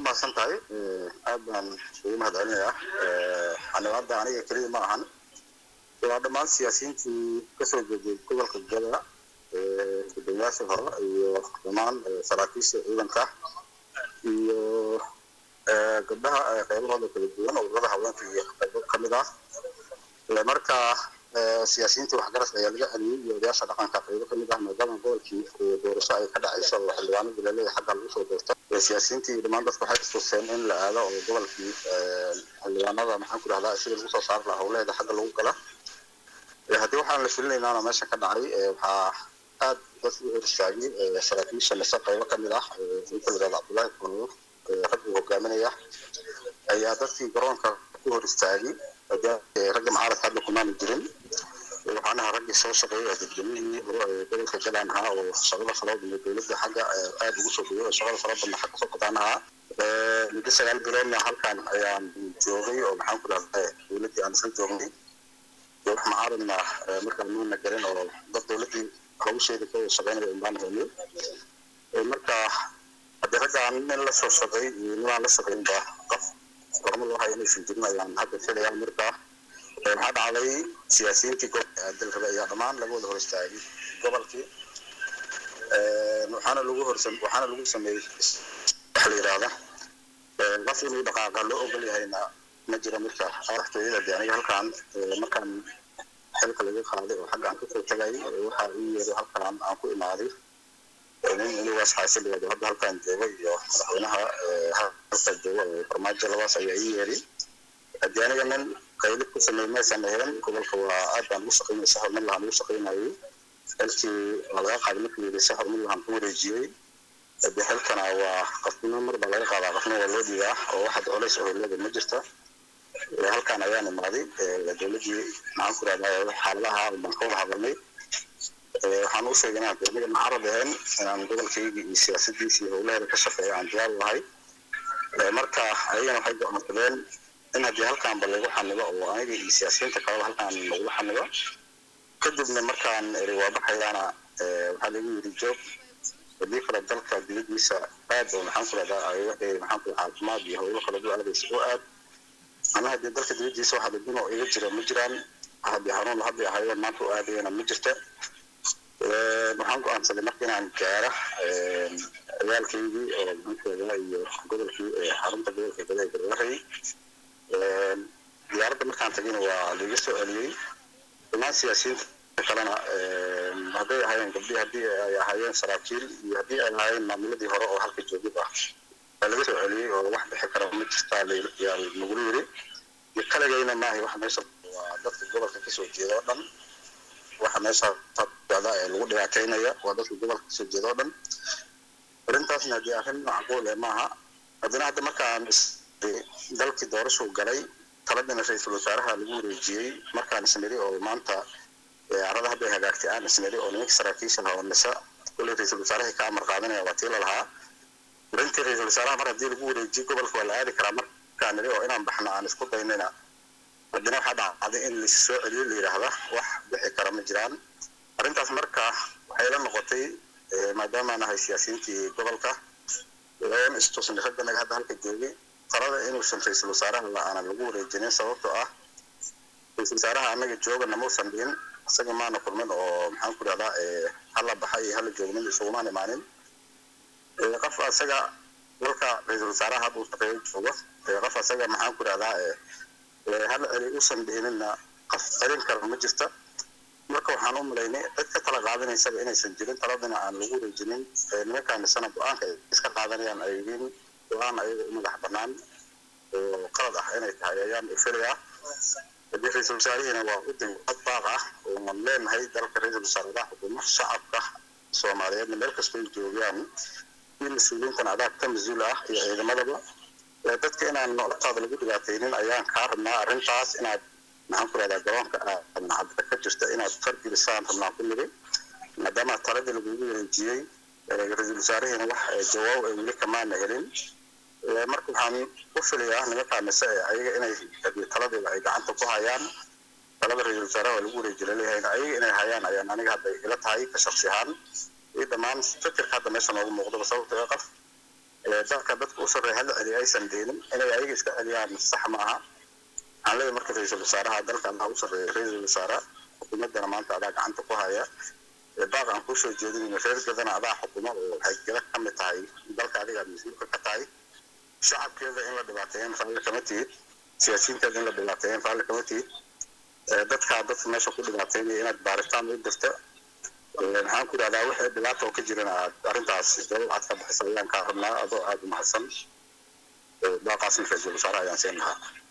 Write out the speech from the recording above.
mahadsan tahay aad baan ugu mahad celinayaa xanibaada aniga keliya ma ahan waa dhammaan siyaasiyiintii kasoo jeeday gobolka gada gudoomiyaashii hore iyo dhammaan saraakiisha ciidanka iyo gabdhaha qaybahooda kala duwan ururada haweenka iyo qaybo kamid ah marka siyaasiyiintii waxgaras ayaa laga celiyey iyo odayaasha dhaqanka qaybo kamid ah maadaama gobolkii doorasho ay ka dhacayso oo xildhibaanadii laleeyahay xagga lagu soo doorto siyaasiyiintii dhammaan dadku waxay istuseen in la aado oo gobolkii xildhibaanada maxaan ku dhahdaa sidii lagu soo saari lahaa howleeda xagga lagu gala haddii waxaan la filinaynaana meesha ka dhacay waxaa aad dadku u hor istaagay saraakiisha mise qaybo kamid ah ninka la yidhahda cabdullaahi kulmo rag uu hogaaminaya ayaa dadkii garoonka ku hor istaagay ragga mucaaradka hadda kumaanu jirin waxaan ahaa raggii soo shaqeeyay oo dadweynihi hore ee gobolka galaan ahaa oo shaqada falood iyo dowladda xagga aad ugu soo dhiyay oo shaqada falo badna xagga soo qataan ahaa muddo sagaal biloodna halkan ayaan joogay oo maxaan ku dhahdaa dowladdii aan isla joognay wax mucaaradna markaan nuuna garin oo dad dowladdii hawsheeda ka shaqeynaya unbaan helnay marka haddii raggaan nin la soo shaqeey iyo ninaan la shaqeynba qof gormo loo hayo inaysan jirin ayaan hadda filayaa marka waxaa dhacday siyaasiyiintii gobolka aadal rabe ayaa dhammaan laga wada hor istaagay gobolkii waxaana lagu horsa waxaana lagu sameeyey waxa la yidhaahda qof inuu dhaqaaqa loo ogol yahayna ma jiro marka madaxtooyada de aniga halkaan markaan xilka laga qaaday oo xagga aan kasoo tagay waxaa ii yeeday halkaan aan ku imaaday nin inigaas xaasiligeedu hadda halkaan jooga iyo madaxweynaha halka jooga farmaajo labaas ayaa ii yeeday haddii aniga nin qaylid ku sameey meesaan helan gobolka waa aad baan ugu shaqeynay si horumar lahaan ugu shaqeynayay xilkii laga qaaday markii la yidhi si horumar lahaan ku wareejiyey haddii xilkana waa qofnimo mar baa laga qaadaa qofna waa loo dhiibaa oo waxaad culays oo leeda ma jirta halkaan ayaan imaaday dowladdii maxaan ku rahdaa xaaladaha baan ka wada hadalnay waxaan u sheegay inaan dowlada mucaarad ahayn inaan gobolkayga iyo siyaasadiisa iyo howlaheeda ka shaqeeya aan diyaar u ahay marka ayagana waxay go'aansadeen in haddii halkaanba lagu xanibo oo aniga iyo siyaasiyiinta kaleba halkaan lagula xanibo kadibna markaan eri waa baxayaana waxaa lagu yidhi joog haddii kale dalka dibadiisa aad oo maxaan ku rahdaa ay waxay maxaan ku caafimaad iyo howlo kale u aadaysa oo aad ama haddii dalka dibadiisa waxa dadin oo iga jira ma jiraan haddii hanuun hadday ahayeen maanta u aadayana ma jirta waxaan go-aansaday marka inaan gaara ciyaalkaygii oo maxaankeeda iyo gobolkii xarunta gobolka gada ee garwahay diyaaradda markaan tagayna waa laiga soo celiyey dhammaan siyaasiyiinta kalena hadday ahaayeen gabdhii haddii ay ahaayeen saraakiil iyo haddii ay ahaayeen maamuladii hore oo halka joogid ah waa laga soo celiyey oo wax bixi kara ma jirtaa yaa lagula yiri iyo kaligayna maahay wax meesha waa dadka gobolka kasoo jeeda oo dhan waxa meesha socda ee lagu dhibaateynaya waa dadka gobolka kasoo jeeda oo dhan arrintaasna haddii arrin macquul eh maaha haddana hadda markaan dalkii doorashuu galay taladina ra-iisul wasaaraha lagu wareejiyey markaan isniri oo maanta arada hadday hagaagtay aan isniri oo nimanka saraakiisha lahaa oo nisa kulley ra-iisul wasaaraha ka amar qaadanaya waa tii la lahaa arintii ra-iisul wasaaraha mar haddii lagu wareejiyey gobolka waa la aadi karaa markaan niri oo inaan baxno aan isku daynayna haddana waxaa dhacday in lais soo celiyo la yidhaahda wax bixi kara ma jiraan arrintaas marka waxay la noqotay maadaama nahay siyaasiyiintii gobolka n istusnay ragganaga hadda halka joogay talada inuusan ra-iisul wasaaraha la-aana lagu wareejinin sababtoo ah ra-iisul wasaaraha annaga joogana mausan dhihin isaga maana kulmin oo maxaan ku dhahdaa hala baxa iyo hala joognin isugumaan imaanin qof asaga dalka ra-iisul wasaaraha hadda uu shaqeeyo joogo qof asaga maxaan ku dhahdaa hal celi usan dhihinina qof celin kara ma jirta marka waxaan u malaynay cid ka tala qaadanaysaba inaysan jirin taladina aan lagu wareejinin nimankaamisana go-aanka ay iska qaadanayaan ay yihiin go-aan ayaga u madax banaan oo qalad ah inay tahay ayaan filayaa haddii ra-iisul wasaarihiina waa u dib cod baaq ah oonan leenahay dalka ra-iisul wasaaradaha xukuumo shacabka soomaaliyeedna meel kastoo joogaan iyo mas-uuliyiintan adaa ka mas-uul ah iyo ciidamadaba dadka inaan noloshaada lagu dhibaataynin ayaan kaa rabnaa arrintaas inaad maxaan ku rahdaa garoonka cadda ka jirta inaad fargelisaan rabnaa ku niri maadaama taladii lagugu wareejiyey ra-iisul wasaarihiina wax jawaab ay weli kamaana helin marka waxaan u filayaa nimankaa mise ayaga inay taladeeda ay gacanta ku hayaan talada ra-iisul wasaaraha waa lagu wareejiya laleeyahayna ayaga inay hayaan ayaan aniga hadda ila tahay ka shaksi ahaan iyo dhammaan fikirka hadda meesha noogu muuqdaba sababtoo qof dalka dadka u sarreeya hala celiya aysan deenin inay ayaga iska celiyaan sax ma aha waxaan leeyahay marka ra-iisul wasaaraha dalka adaa u sarreeya ra-iisul wasaare xukuumaddana maanta adaa gacanta ku haya baaq aan kusoo jeedinayno reer gadana adaa xukuma oo waxay gala ka mid tahay dalka adiga aad mas-uulka ka tahay shacabkeeda in la dhibaateeyan raalli kama tihid siyaasiyiinteeda in la dhibaateeyan raalli kama tihid dadkaa dadka meesha ku dhibaateynaya inaad baaritaan u dirta maxaan ku idhahdaa wixii dhibaata oo ka jirana aad arrintaas dowlad aad ka bixisa ayaan kaa rabnaa adoo aada u mahadsan baaqaasna ra-iisul wasaare ayaan siin lahaa